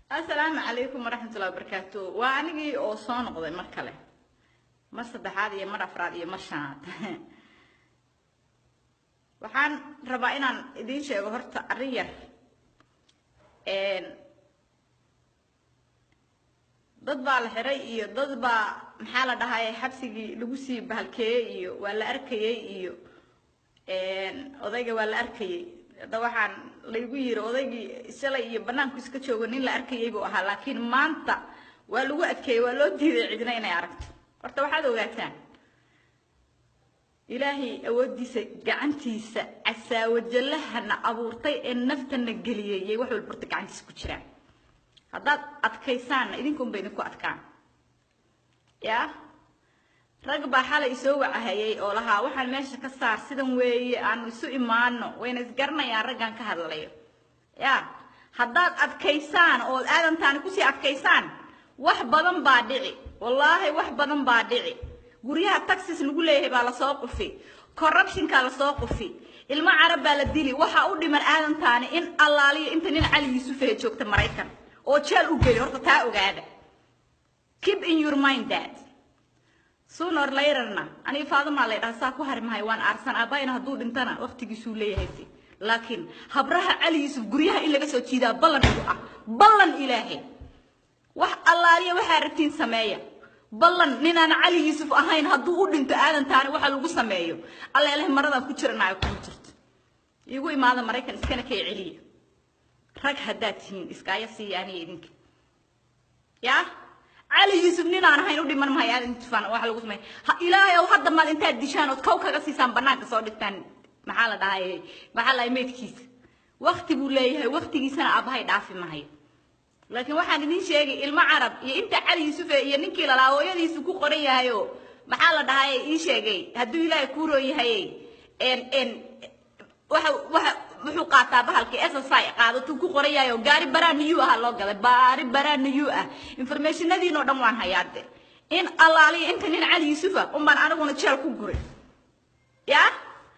assalaamu calaykum waraxmatullahi wabarakaatu waa anigii oo soo noqday mar kale mar saddexaad iyo mar afraad iyo mar shanaad waxaan rabaa inaan idiin sheego horta arrin yar dad baa la xiray iyo dad baa maxaa la dhahay xabsigii lagu sii bahalkeeyey iyo waa la arkayey iyo odayga waa la arkayey hadda waxaan laygu yiri odaygii shalay iyo banaanku iska joogo nin la arkayay buu ahaa laakiin maanta waa lagu adkeeyey waa loo diiday cidna inay aragto horta waxaad ogaataan ilaahay awooddiisa gacantiisa casaawajallahana abuurtay ee naftana geliyey yay wax walba horta gacantiisa ku jiraan haddaad adkaysaanna idinkunba idinku adkaan yaa rag baa xalay isoo wacahayay oo lahaa waxaan meesha ka saar sidan weeye aanu isu imaano wayna isgaranayaan raggan ka hadlayo yaa haddaad adkaysaan oo aadantaani kusii adkaysaan wax badan baa dhici wallaahi wax badan baa dhici guryaha taxis lagu leeyahay baa lasoo qufi corruptionkaa lasoo qufi ilmo carab baa la dili waxaa u dhiman aadantaani in allaaliyo inta nin cali yuusufahe joogta maraykan oo jeel u geli horta taa ogaada keep in your mind that sooner laterna aniga faadamaa lay dhaha saa ku hari mahay waan aarsan aabbayna hadduu dhintana waqtigiisuu leeyahay laakiin habraha cali yuusuf guryaha in laga soo jiidaa ballan igu ah ballan ilaahay wax allaaliya waxaa rabtiin sameeya ballan ninaan cali yuusuf ahayn hadduu u dhinto aadantaani waxa lagu sameeyo alla ilahay maradaan ku jiranaayo kuma jirto igu imaada maraykan iskana kay celiya rag haddaad tihiin iskaaya siiya aniga idinka yaa cali yuusuf ninaan ahayn u dhiman mahay aadan tufaan waxa lagu sameeya ilaahay ow hadda maad intaad dishaan ood kow kaga siisaan banaanka soo dhigtaan maxaa la dhahay maxaa la dhahay meydkiisa waqti buu leeyahay waqtigiisana aabbahay dhaafi mahayo laakiin waxaan idin sheegay ilmo carab iyo inta cali yuusuf iyo ninkii lalaa hooyadiisu ku qoran yahay oo maxaa la dhahay ii sheegay hadduu ilaahay kuu roon yahay n n waxa waxa wuxuu qaataa bahalkii SSI qaadatuu ku qoran yahay oo gaari baraan new ah loo galay baari baraan new ah informationadiinoo dhan waan hayaade in allaaliya inta nin cali yuusufa unbaan aniguna jeel ku guray yaa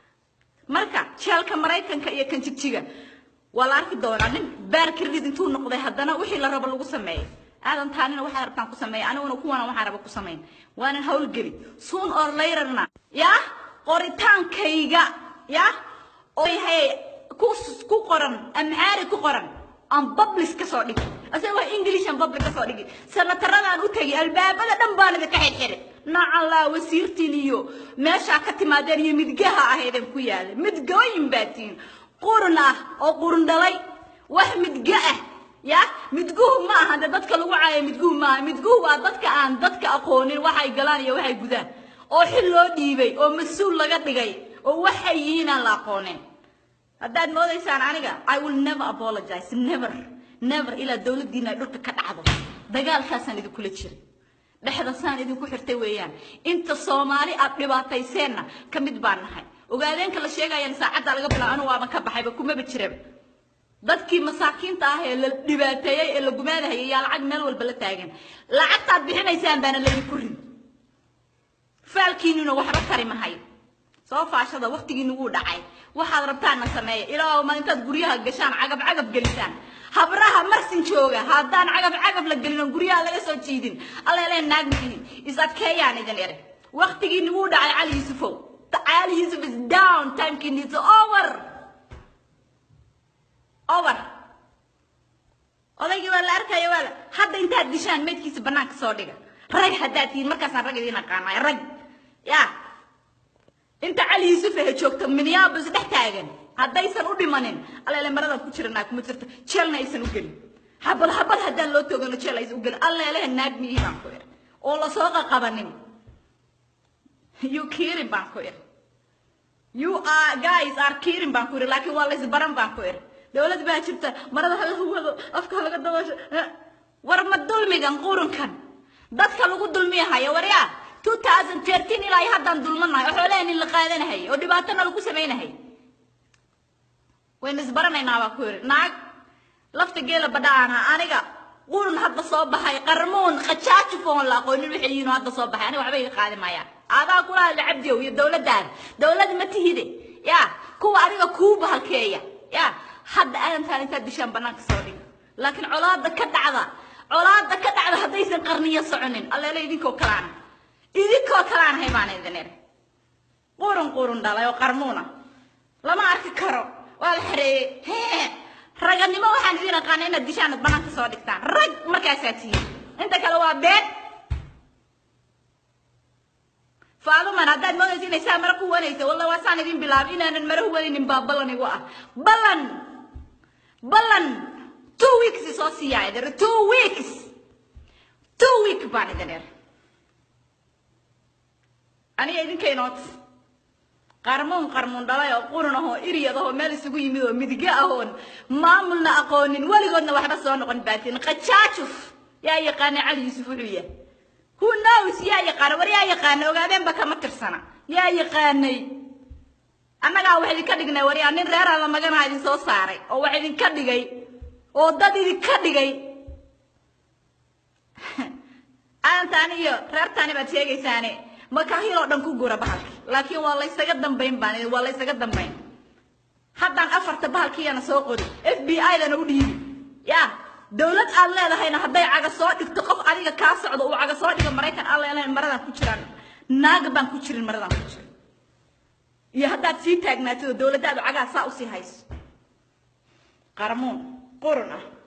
marka jeelka maraykanka iyo kan jigjiga waa la arki doonaa nin baar credit intuu noqday haddana wixii la rabo lagu sameeyo aadan taanina waxaa rabtaan ku sameeya aniguna kuwana waxaa raba ku samayn waanan howlgeli soon or laterna yaa qoritaankayga yaa oo yahay ku ku qoran amhaari ku qoran aan publish ka soo dhigi asagoo english aan public ka soo dhigi sanataradaan u tegi albaabada dhan baan idinka xirxirin nacallaa wasiirtiin iyo meeshaa ka timaadeen iyo midgaha ahaydeen ku yaala midgooyin baa tihiin qurun ah oo qurun dhalay wax midga ah ya midguhu ma aha de dadka lagu caayo midguhu ma aha midguhu waa dadka aan dadka aqoonin waxay galaan iyo waxay gudaan oo xil loo dhiibay oo mas-uul laga dhigay oo waxay yihiin aan la aqoonin haddaad moodaysaan aniga i will never apologize never never ilaa dowladdiina ay dhulka ka dhacdo dagaalkaasaan idinkula jiray dhexda saan idinku xirtay weeyaan inta soomaali aad dhibaatayseenna ka mid baan nahay ogaadeenka la sheegayaan saacadda laga bilaabo anu waaban ka baxayba kumaba jiraba dadkii masaakiinta ah ee la dhibaateeyey ee la gumaadahayay yaa lacag meel walba la taagan lacagtaad bixinaysaan baana laydinku rin faalkiinuna waxba tari mahayo soo faashada waqtigiina wuu dhacay waxaad rabtaanna sameeya ilaa ma intaad guryaha gashaan cagab cagab gelisaan habraha marsin jooga haddaan cagab cagab la gelin oo guryaha laga soo jiidin alla ilaahay naag mihiin is adkeeyaan idin ere waqtigiina wuu dhacay cali yuusufow Ali Yusuf is down. Time king is over. Over. odaygii waa la arkaya waa la hadda intaad dishaan meydkiisa banaanka soo dhiga rag haddaad tihiin markaasaan rag idiin aqaanay rag ya inta cali yuusuf ahe joogta minneapolis dhex taagan haddaysan u dhimanin alleele maradan ku jiranaa kuma jirto jeelna aysan u gelin habad habad haddaan loo toogano jeel aysan u gelin alleelehe naag miyihii baan ku iri oo lasoo qaqabanin you kidding baan ku iri you are guys are kidding baan ku iri laakiin waa laysbaran baan ku iri dowlad baa jirta marada ha lagu wado afka ha laga daboosho war ma dulmigan qurunkan dadka lagu dulmiyahayo waryaa 2013 ilaa iyo haddaan dulmanahay oo xoolahan in la qaadanahay oo dhibaatana lagu samaynahay wayna isbaranaynaa baa ku iri naag lafta geela badhaana aniga qurun hadda soo baxay qarmuun khajaajufoon la aqoonin waxay yihiin hadda soo baxay aniga waxba iga qaadi maayaan adaa kula hadla cabdiyow iyo dowladdaada dowlad ma tihide ya kuwa adiga kuu bahalkeeya ya hadda aadantaan intaad dishaan banaanka soo dhiga laakiin colaada ka dhacda colaada ka dhacda haddaysan qarniyo soconin alleele idinkoo kalaana idinkoo kalaana hay baan idin iri qurun qurun dhalay oo qarmuuna lama arki karo waa la xareeyey raganimo waxaan idin aqaana inaad dishaan ad banaanka soo dhigtaan rag markaasaa tihiin inta kale waa been faaduman haddaad moodaysa inay saa mara ku wanaysa walla waa saan idin bilaabay inaanan mara huwanaynin baa ballan igu ah ballan ballan two weeks soo siiyaa idin two weeks two week baan idin ir aniga idinkaynoot qarmuun qarmuun dhalay oo qurun ahoo iryad ahoo meel isugu yimid oo midiga ahoon maamulna aqoonin weligoodna waxba soo noqon baatin qajaajuf yaa yaqaana cali yuusuf wuxuu yahay who knows yaa yaqaana war yaa yaqaana ogaadeenba kama tirsana yaa yaqaanay annagaa wax idinka dhignay waryaa nin reer alla maganaa idin soo saaray oo wax idinka dhigay oo dad idinka dhigay aantaani iyo reertaani baad sheegaysaane makahiloo dhan ku gura bahalki laakiin waa laysaga dambayn baan waa laysaga dambayn haddaan afarta bahalkiyana soo qori f b i dana u dhiibi ya dowlad aad leedahayna hadday caga soo dhigto qof adiga kaa socdo uu caga soo dhigo maraykan aan leelahayn maradan ku jiraan naaga baan ku jirin maradan ku jirin iyo haddaad sii taagnaatid oo dowladdaadu cagaha saa usii hayso qarmuun qurun ah